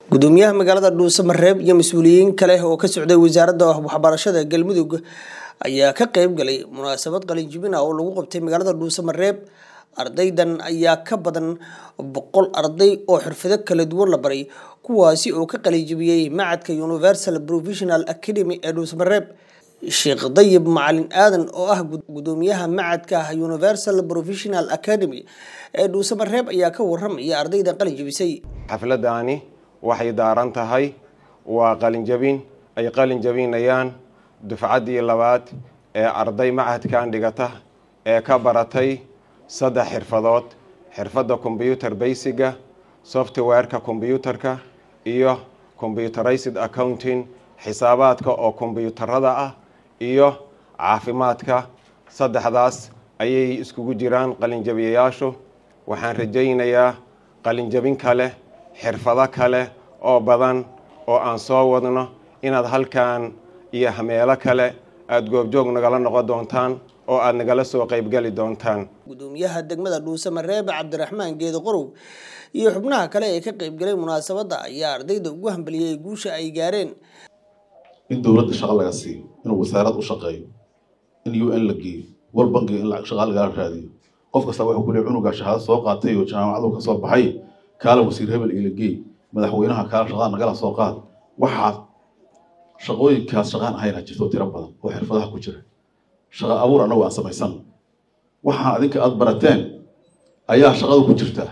gudoomiyaha magaalada dhuusamareeb iyo mas-uuliyiin kale oo ka socday wasaaradda waxbarashada galmudug ayaa ka qeyb galay munaasabad qalinjibin ah oo lagu qabtay magaalada dhuusamareeb ardaydan ayaa ka badan boqol arday oo xirfado kala duwan la baray kuwaasi oo ka qalinjibiyey macadka universal provisional academy ee dhuusamareeb sheekh dayib macalin aadan oo ah gudoomiyaha macadka universal provisional academy ee dhuusamareeb ayaa ka waramaya ardaydan qalinjibisay xafladani waxay daaran tahay waa qalinjabin ay qalin jabinayaan dufcaddii labaad ee arday macadkan dhigata ee ka baratay saddex xirfadood xirfadda combyuter baysiga softwareka combyuterka iyo combyuterized accounting xisaabaadka oo kombyuutarada ah iyo caafimaadka saddexdaas ayay iskugu jiraan qalinjabiyayaashu waxaan rajaynayaa qalinjabin kale xirfado kale oo badan oo aan soo wadno inaad halkan iyo meelo kale aada goobjoog nagala noqon doontaan oo aada nagala soo qeybgeli doontaan gudoomiyaha degmada dhuusamareebe cabdiraxmaan geedo qorow iyo xubnaha kale ee ka qeybgalay munaasabadda ayaa ardayda ugu hambaliyey guusha ay gaareen in dowladda shaqo laga siiyo inuu wasaarad u shaqeeyo in u n la geeyo wal bankiga in shaqa lagala raadiyo qof kasta wuxuu ku leey cunugaa shahaado soo qaatay oo jaamacadu ka soo baxay kaala wasiir hebel ila geey madaxweynaha kaala shaqada nagala soo qaad waxaad shaqooyinkaas shaqaan ahayna jirto tiro badan oo xirfadaha ku jira shaqa abuur annagu aan samaysan waxaan adinka aada barateen ayaa shaqadu ku jirtaa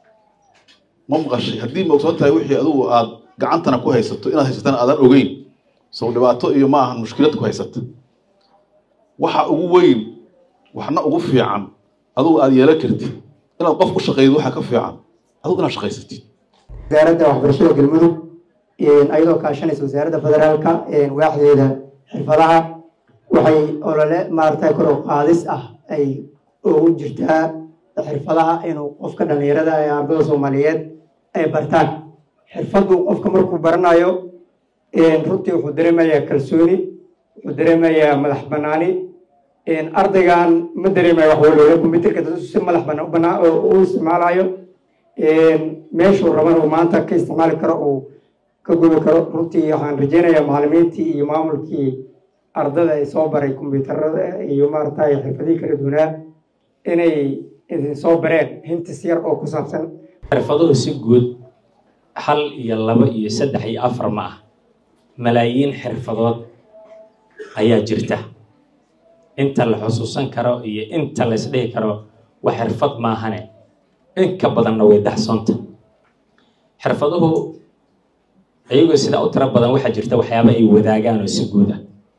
ma maqashay haddii ma ogsoon tahay wixii adugu aad gacantana ku haysato inaad haysatana aadan ogeyn sow dhibaato iyo ma ahan mushkilad ku haysata waxa ugu weyn waxna ugu fiican adugu aada yeelan kartid inaad qof u shaqeydid waxaa ka fiican adugu inaad shaqaysatid wasaaradda waxbarashada galmudug ayadoo kaashanaysa wasaaradda federaalka waaxdeeda xirfadaha waxay olole maaragtay kor u qaadis ah ay ugu jirtaa xirfadaha inuu qofka dhalinyarada ee ardada soomaaliyeed ay bartaan xirfaddu qofka markuu baranayo runtii wuxuu dareemayaa kalsooni wuxuu dareemayaa madax banaani ardaygan ma dareemayo wax waloola combyuterka si madax banaan u isticmaalayo meeshuu raban uu maanta ka isticmaali karo uu ka gubi karo runtii waxaan rajeynayaa macalimiintii iyo maamulkii ardada ay soo baray combyuutarada iyo maaragtay xirfadihii kala duwanaa inay idin soo bareen hintis yar oo ku saabsan xirfaduhu si guud hal iyo laba iyo saddex iyo afar ma ah malaayiin xirfadood ayaa jirta inta la xusuusan karo iyo inta la isdhihi karo wax xirfad maahane in ka badanna way daxsoonta xirfaduhu iyagoo sidaa u tiro badan waxaa jirta waxyaaba ay wadaagaan oo si guud ah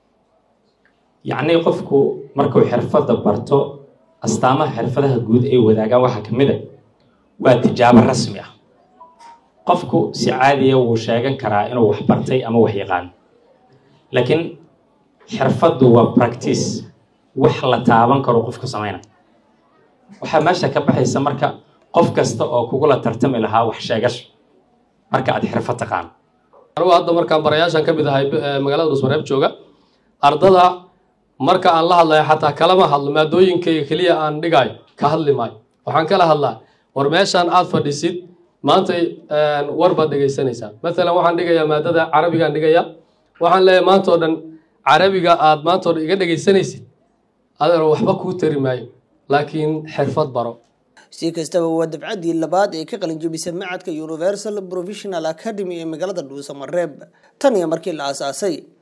yacnii qofku markuu xirfadda barto astaamaha xirfadaha guud ay wadaagaan waxaa ka mid a waa tijaabo rasmi ah qofku si caadiya wuu sheegan karaa inuu wax bartay ama wax yaqaano laakiin xirfaddu waa practice wax la taaban karo qofku samayna waxaa meesha ka baxaysa marka qof kasta oo kugula tartami lahaa wax sheegasho marka aad xirfad taqaano anugu hadda markaan barayaashan ka mid ahay magaalada dhuusmareeb jooga ardada marka aan la hadlayo xataa kalama hadlo maadooyinkayga keliya aan dhigayo ka hadli maayo waxaan kala hadlaa war meeshaan aad fadhisid maanta war baad dhegaysanaysaa maalan waxaan dhigayaa maadada carabigaan dhigayaa waxaan leeyahay maanta oo dhan carabiga aad maanta oo dhan iga dhegaysanaysid adeero waxba kuu tari maayo laakiin xirfad baro si kastaba waa dabcaddii labaad ee ka qalinjabisay macadka universal provisional academy ee magaalada dhuusamareeb tan iyo markii la aasaasay